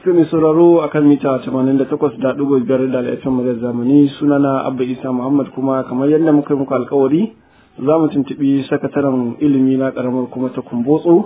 To mai sauraro a kan mita 88.5 da laifin mazar zamani sunana Abba Isa Muhammad kuma kamar yadda muka yi muku alkawari za mu tuntuɓi sakataren ilimi na ƙaramar kuma ta kumbotso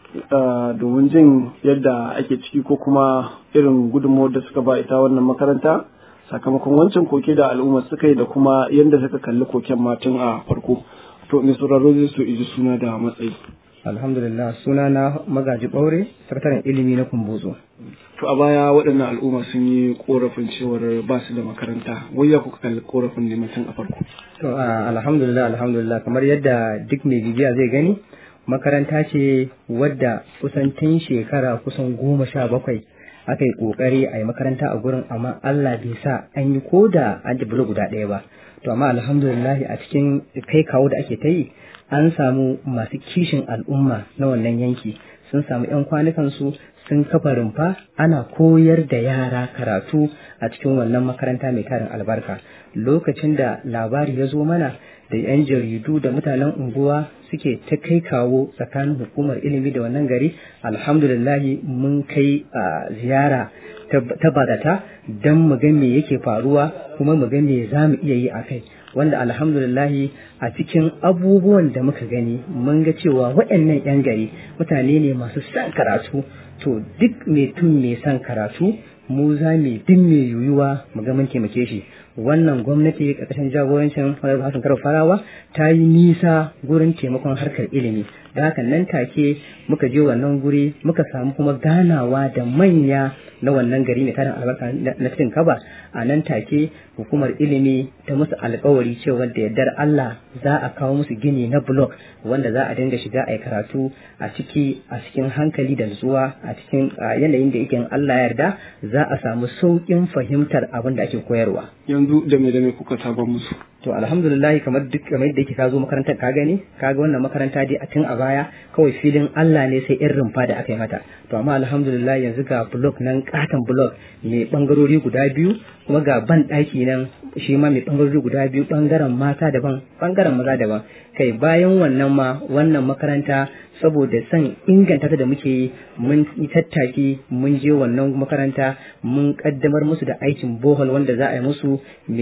domin jin yadda ake ciki ko kuma irin gudunmawar da suka ba ita wannan makaranta sakamakon wancan koke da al'umma suka yi da kuma yadda suka kalli koken matan a farko. To mai sauraro zai so iji suna da matsayi. alhamdulillah suna na magaji ɓaure sakataren ilimi na kumbotso To a baya waɗannan al'umma sun yi korafin cewar ba su da makaranta wai ya kuka kalli korafin ne mutum a farko. to alhamdulillah alhamdulillah kamar yadda duk mai bibiya zai gani makaranta ce wadda kusan tun shekara kusan goma sha bakwai aka yi kokari a yi makaranta a gurin amma Allah bai sa an yi ko da an ji guda ɗaya ba to amma alhamdulillah a cikin kai kawo da ake ta yi an samu masu kishin al'umma na wannan yanki sun samu 'yan kwanukansu sun kafa rumfa ana koyar da yara karatu a cikin wannan makaranta mai tarin albarka lokacin da labari ya zo mana da 'yan jaridu da mutanen unguwa suke ta kai kawo tsakanin hukumar ilimi da wannan gari alhamdulillahi mun kai ziyara ta badata don mu ga me yake faruwa kuma mu ga me za mu iya yi a kai wanda alhamdulillahi a cikin abubuwan da muka gani mun ga cewa waɗannan 'yan gari mutane ne masu son karatu to duk mai tun mai son karatu mu za mu duk mai yuyuwa mu ga mun taimake shi wannan gwamnati ƙarƙashin jagorancin Hassan Karo Farawa ta yi nisa gurin taimakon harkar ilimi da haka nan take muka je wannan guri muka samu kuma ganawa da manya na wannan gari mai tarin albarka na cikin kaba a nan take hukumar ilimi ta musu alkawari cewa da yardar Allah za a kawo musu gini na blok wanda za a dinga shiga a karatu a ciki a cikin hankali da nutsuwa a cikin yanayin da yake Allah yarda za a samu sauƙin fahimtar abin da ake koyarwa Yanzu da me da me kuka saba musu. to alhamdulillah kamar duk kamar yadda yake ka zo makarantar ka gani ka ga wannan makaranta dai a tun a baya kawai filin Allah ne sai irin rumfa da aka yi mata to amma alhamdulillah yanzu ga blok nan katon blok mai bangarori guda biyu kuma ga ban ɗaki nan shi ma mai bangarori guda biyu bangaren mata daban bangaren maza daban kai bayan wannan ma wannan makaranta saboda son inganta ta da muke yi mun yi tattaki mun je wannan makaranta mun kaddamar musu da aikin bohol wanda za a yi musu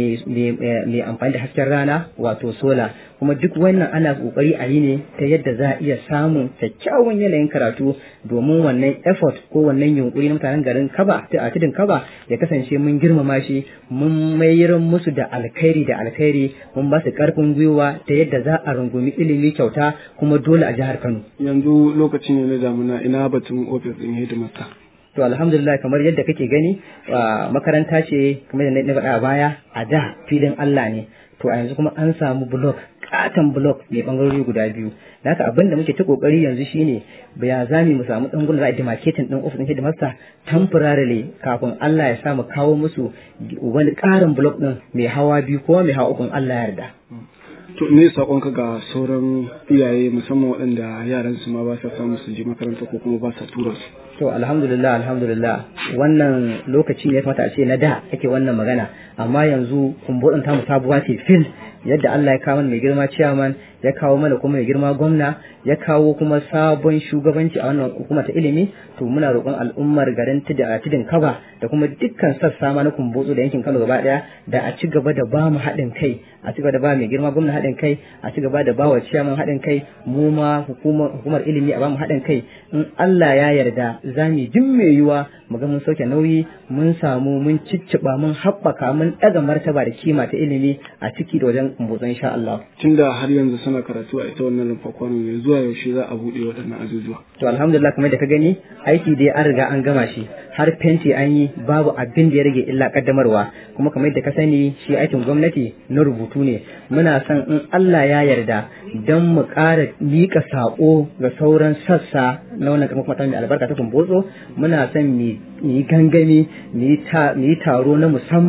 mai amfani da hasken rana wato sola kuma duk wannan ana kokari a yi ne ta yadda za a iya samun kyakkyawan yanayin karatu domin wannan effort ko wannan yunkuri na mutanen garin kaba a tudun kaba ya kasance mun girmama shi mun mayar musu da alkhairi da alkhairi mun ba su karfin gwiwa ta yadda za a rungumi ilimi kyauta kuma dole a jihar Kano Yanzu lokaci ne na damuna ina batun ofis ɗin hidimarta. to alhamdulillah kamar yadda kake gani makaranta ce kamar yadda na faɗa a baya a da filin Allah ne to a yanzu kuma an samu blok katon blok mai bangarori guda biyu da haka abin da muke ta kokari yanzu shine ya zami mu samu dan gurin za a demarcating din office din headmaster temporarily kafin Allah ya samu kawo musu wani karin blok din mai hawa biyu ko mai hawa uku Allah ya yarda To me saƙonka ga sauran iyaye musamman waɗanda yaran su ma ba sa samu su je makaranta ko kuma ba sa tura su. To alhamdulillah alhamdulillah wannan lokaci ne ya kamata a ce na da ake wannan magana amma yanzu kumbuɗin tamu sabuwa ce fil yadda Allah ya kawo mana mai girma ciyaman ya kawo mana kuma mai girma gwamna ya kawo kuma sabon shugabanci a wannan hukuma ta ilimi to muna roƙon al'ummar garin tudun kaba da kuma dukkan sassa ma na kumbotso da yankin Kano gaba ɗaya da a ci gaba da ba mu haɗin kai a ci gaba da ba mai girma gwamna haɗin kai a ci gaba da ba wa ciyaman haɗin kai mu ma hukumar ilimi a ba mu haɗin kai in Allah ya yarda za mu duk mai yiwa mu ga mun sauke nauyi mun samu mun cicciɓa mun haɓaka mun ɗaga martaba da kima ta ilimi a ciki da wajen kumbotso insha Allah. Tunda har yanzu suna karatu a ita wannan rumfa kwano ne zuwa yaushe za a buɗe waɗannan azuzuwa. To alhamdulillah kamar da ka gani aiki dai an riga an gama shi har fenti an yi babu abin da ya rage illa kaddamarwa kuma kamar da ka sani shi aikin gwamnati na rubutu ne muna son in Allah ya yarda don mu ƙara miƙa saƙo ga sauran sassa na wannan kamar kuma mai albarka ta kumbotso muna son mu yi gangami mu yi taro na musamman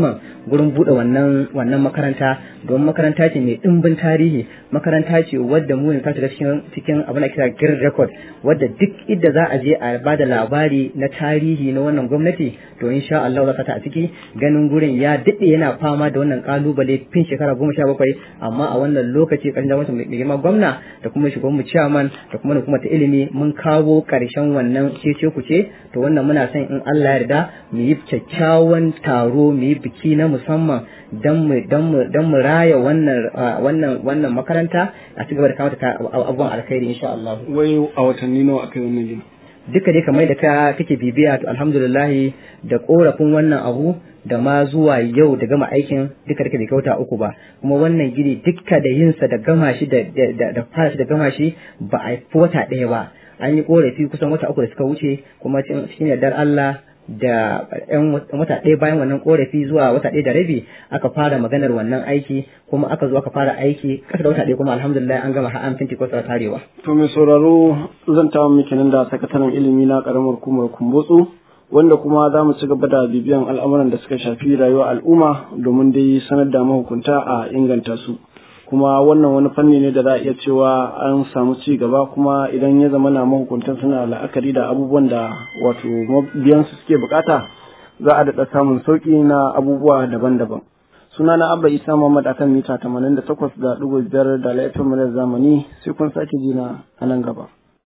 gurin buɗe wannan wannan makaranta don makaranta ce mai ɗimbin tarihi makaranta ce wadda mu ne ta shiga cikin cikin abin da kira green record wadda duk idda za a je a ba da labari na tarihi na wannan gwamnati to insha Allah za ta a ciki ganin gurin ya daɗe yana fama da wannan kalubale fin shekara goma sha bakwai amma a wannan lokaci ƙarshen da mai girma gwamna da kuma shugaban mu chairman da kuma kuma ta ilimi mun kawo ƙarshen wannan cece kuce to wannan muna son in Allah ya yarda mu yi kyakkyawan taro mu yi biki na musamman dan mu dan mu dan mu raya wannan wannan wannan makaranta a ci gaba da kawo ta abubuwan alkhairi insha Allah wai a watanni nawa aka yi wannan gini duka dai kamar da ka kake bibiya to alhamdulillah da korafin wannan abu da ma zuwa yau da gama aikin duka duka bai kauta uku ba kuma wannan gini duka da yinsa da gama shi da da fara shi da gama shi ba a wata ɗaya ba an yi korafi kusan wata uku da suka wuce kuma cikin yardar Allah da yan wata ɗaya bayan wannan korafi zuwa wata ɗaya da rabi aka fara maganar wannan aiki kuma aka zo aka fara aiki kasa da wata ɗaya kuma alhamdulillah an gama har an finti kwasa tarewa. to mai sauraro zan tawo miki nan da sakataren ilimi na karamar hukumar kumbotsu wanda kuma za mu ci gaba da bibiyan al'amuran da suka shafi rayuwar al'umma domin dai sanar da mahukunta a inganta su. kuma wannan wani fanni ne da za a iya cewa an samu ci gaba kuma idan ya zama na mahukuntan suna la'akari da abubuwan da wato mabiyansu suke bukata za a daɗa samun sauƙi na abubuwa daban-daban suna na abba isa muhammad akan mita 88 da ɗigo biyar da laifin zamani sai kun sake jina a nan gaba